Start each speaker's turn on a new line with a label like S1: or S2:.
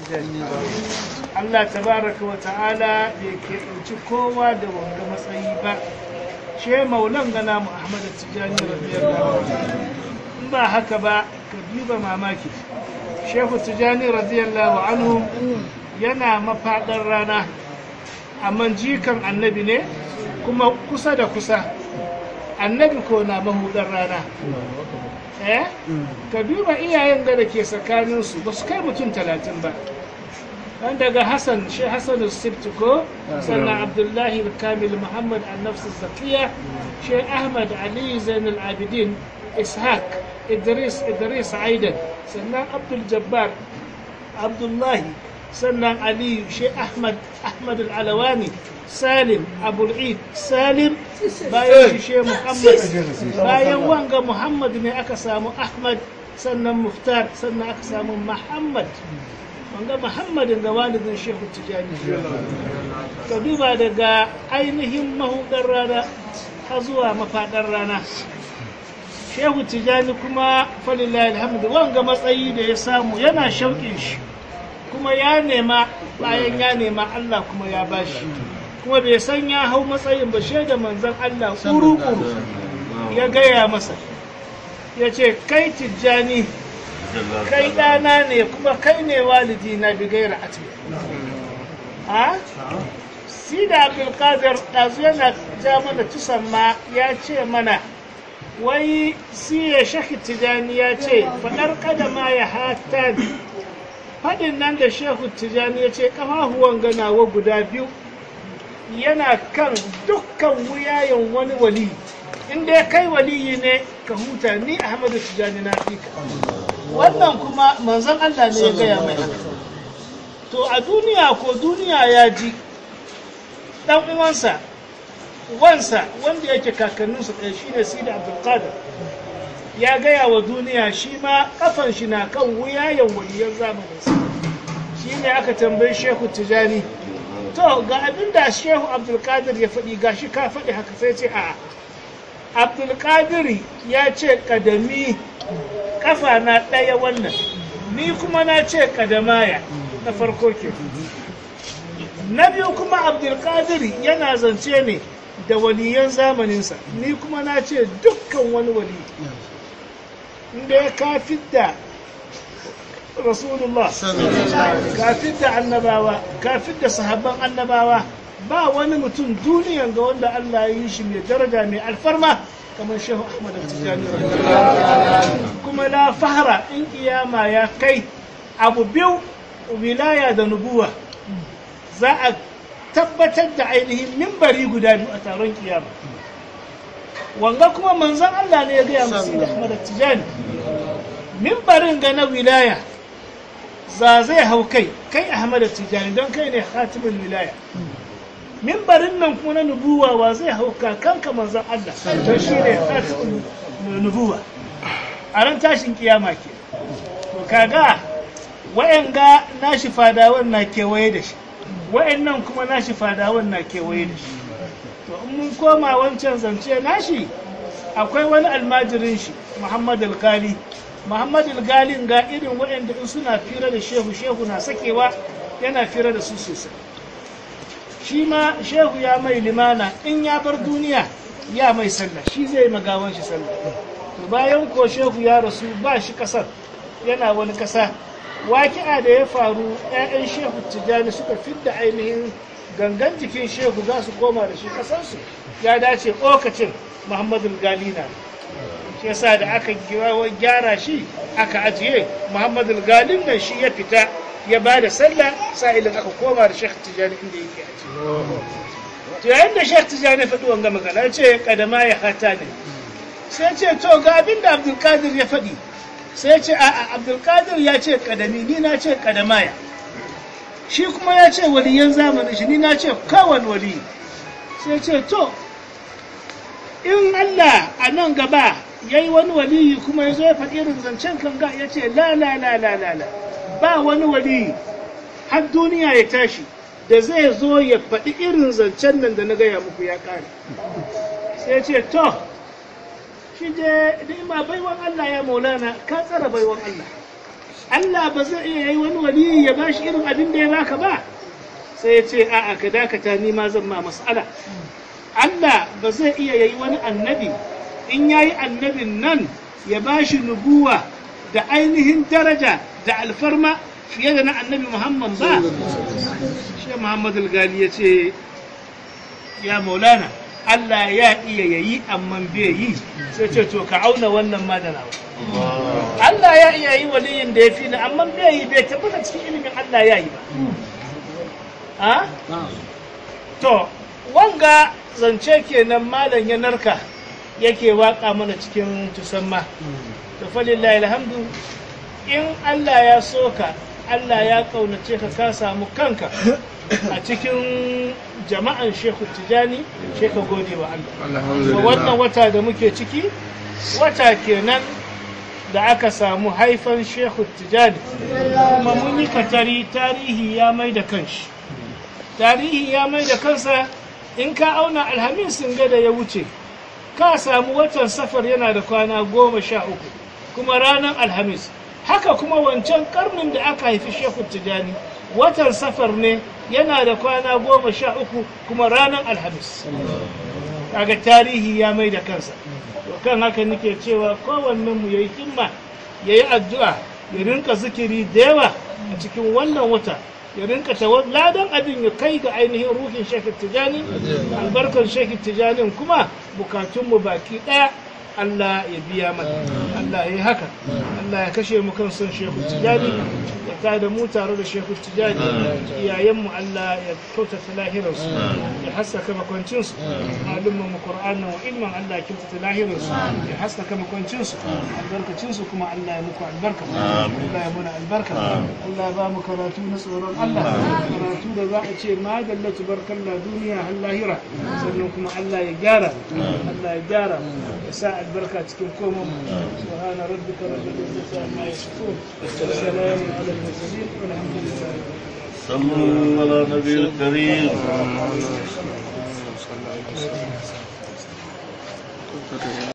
S1: tijani Allah tabaraka wa ta'ala bai keɓanci kowa da wanga matsayi ba she maulan gana mu Ahmad tijani radiyallahu anhu in ba haka ba ka duba mamaki shehu tijani radiyallahu anhu yana mafaɗar rana amma jikan annabi ne kuma kusa da kusa annabi ko na mahudar rana eh ka duba iyayen da ke tsakaninsu ba su kai mutum talatin ba dan daga hassan shi hassan sibti ko sannan abdullahi kamil muhammad annafsu zakiya shi ahmad ali zainul abidin ishaq idris idris aidan sannan abdul jabbar abdullahi sannan aliyu shi ahmad ahmad al-alawani salim abul'id salim bayan shi she muhammad bayan wanga muhammad ne aka samu ahmad sannan muftar sannan aka samu muhammad wanga muhammadin ga walidin shehu tijani ka duba daga ainihin mahudar rana har zuwa mafaɗar rana shehu tijani kuma falilahi alhamdu wanga matsayi da ya samu yana shauƙin shi kuma ya nema bayan ya nema Allah kuma ya bashi kuma bai san ya hau matsayin ba shaida manzon Allah kuru-kuru ya gaya masa ya ce kai tijjani kai ɗana ne kuma kai ne walidi na bigaira ati ha sida abdulkadir ɗazu yana ja mana tusan ma ya ce mana wai siya shaki tijjani ya ce faɗar kadama ya hata faɗin nan da shehu tijjani ya ce ƙafafuwan ganawa guda biyu yana kan dukkan wuyayen wani wali inda ya kai waliyi ne ka huta ni ahmadu tijjani na fika wannan kuma manzon allah ne ya gaya mai haka to a duniya ko duniya ya ji ɗan uwansa wansa wanda yake kakanninsa ɗaya shine sida abdulkadir ya gaya wa duniya shi ma kafan shi na kan wuyayen waliyan zamaninsa shi ne aka tambayi shehu tijani to ga abin da shehu abdulkadir ya faɗi ga shi ka faɗi haka sai ce a abdulkadir ya ce kadami kafa na ɗaya wannan ni kuma na ce kadamaya na farko ke na biyu kuma abdulkadir yana zance ne da waliyan zamaninsa ni kuma na ce dukkan wani wali inda ya kafin da rasulullah kafin da annabawa kafin da sahabban annabawa ba wani mutum duniyan ga wanda Allah ya yi shi mai daraja mai alfarma kamar shehu ahmad tijani kuma la fahara in kiyama ya kai abu biyu wilaya da nubuwa za a tabbatar da ainihin mimbari guda biyu a taron kiyama wanga kuma manzon Allah ne ya gaya musu da Ahmad Tijani mimbarin ga na wilaya za zai hau kai kai Ahmad Tijani don kai ne khatimul wilaya mimbarin nan kuma na nubuwa wa zai hau kakanka manzon Allah don shi ne khatimul nubuwa a ran tashin kiyama ke to kaga wa'anga nashi fadawan na kewaye da shi wa'annan kuma nashi fadawan na kewaye da shi to in mun koma wancan zance nashi akwai wani almajirin shi muhammad alkali muhammad alkalin ga irin waɗanda in suna fira da shehu shehu na sakewa yana fira da su sosai shi ma shehu ya mai limana in ya bar duniya ya mai sallah shi zai magawan shi sallah to bayan ko shehu ya rasu ba shi kasar yana wani kasa waki'a da ya faru 'ya'yan shehu tijjani suka fidda ainihin gangan jikin shehu za su koma da shi kasansu ya dace lokacin muhammadu galina shi yasa da aka gyara shi aka ajiye muhammadu galin nan shi ya fita ya ba da sallah sa'ilin aka koma da shekh tijjani inda yake ajiye to yayin da shekh tijjani faɗi wanga magana ya ce kadama ya hata ne sai ce to ga abin da abdulkadir ya faɗi sai ce a'a abdulkadir ya ce kadami ni na ce kadamaya shi kuma ya ce waliyan zamanin shi ni na ce kawan wali sai ce to in Allah a nan gaba ya yi wani waliyi kuma ya zo ya faɗi irin zancen kanga ya ce la la la la la la ba wani waliyi har duniya ya tashi da zai zo ya faɗi irin zancen nan da na gaya muku ya ƙare sai ce to shi je ma baiwan Allah ya maulana ka tsara baiwan Allah Allah ba zai iya yi wani waliyi ya bashi irin abin da ya baka ba sai ya ce a'a ka dakata ni ma zan ma mas'ala Allah ba zai iya yi wani annabi in yayi annabin nan ya bashi nubuwa da ainihin daraja da alfarma fiye da na annabi Muhammad ba shi Muhammad al-Gali ya ce ya maulana Allah ya iya yayi amma bai yi sai ce to ka auna wannan ma da nawa Allah ya iya yi waliyin da ya fi ni amma bai yi bai tabbata cikin ilimin Allah ya yi ba ha to wanga zance kenan malam ya narka yake waka mana cikin tusamma to falillahi alhamdu in Allah ya soka Allah ya kaunace ka ka samu kanka a cikin jama'an Shehu Tijani sai ka gode wa Allah Ga wannan wata da muke ciki wata kenan da aka samu haifan Shehu Tijani kuma mun yi katari tarihi ya mai da kanshi tarihi ya mai da kansa in ka auna alhamisin gada ya wuce ka samu watan safar yana da kwana goma sha uku kuma ranar alhamis haka kuma wancan karnin da aka haifi shehu tijani watan safar ne yana da kwana goma sha uku kuma ranar alhamis kaga tarihi ya mai da kansa to kan haka nake cewa kowannen mu yayi himma yayi addu'a ya rinka zikiri da yawa a cikin wannan wata ya rinka ladan abin ya kai ga ainihin ruhin shekhi tijani albarkar shekhi tijanin kuma bukatunmu baki daya Allah ya biya mana Allah ya yi haka Allah ya kashe mu kan son shehu tijani ya tada mu tare da shehu tijani iyayenmu Allah ya kyautata lahirarsu ya haskaka makwancinsu malumman mu qur'anin wa ilman Allah ya kyautata lahirarsu ya haskaka makwancinsu albarkacinsu kuma Allah ya muku albarka Allah ya muna albarka Allah ya ba mu karatu na tsoron Allah karatu da za a ce madallatu barkalla duniya har lahira sannan kuma Allah ya gyara Allah ya gyara ya sa البركة تكون كومم سبحان ربك رب العزة عما يصفون والسلام على المرسلين والحمد لله
S2: صلوا على النبي الكريم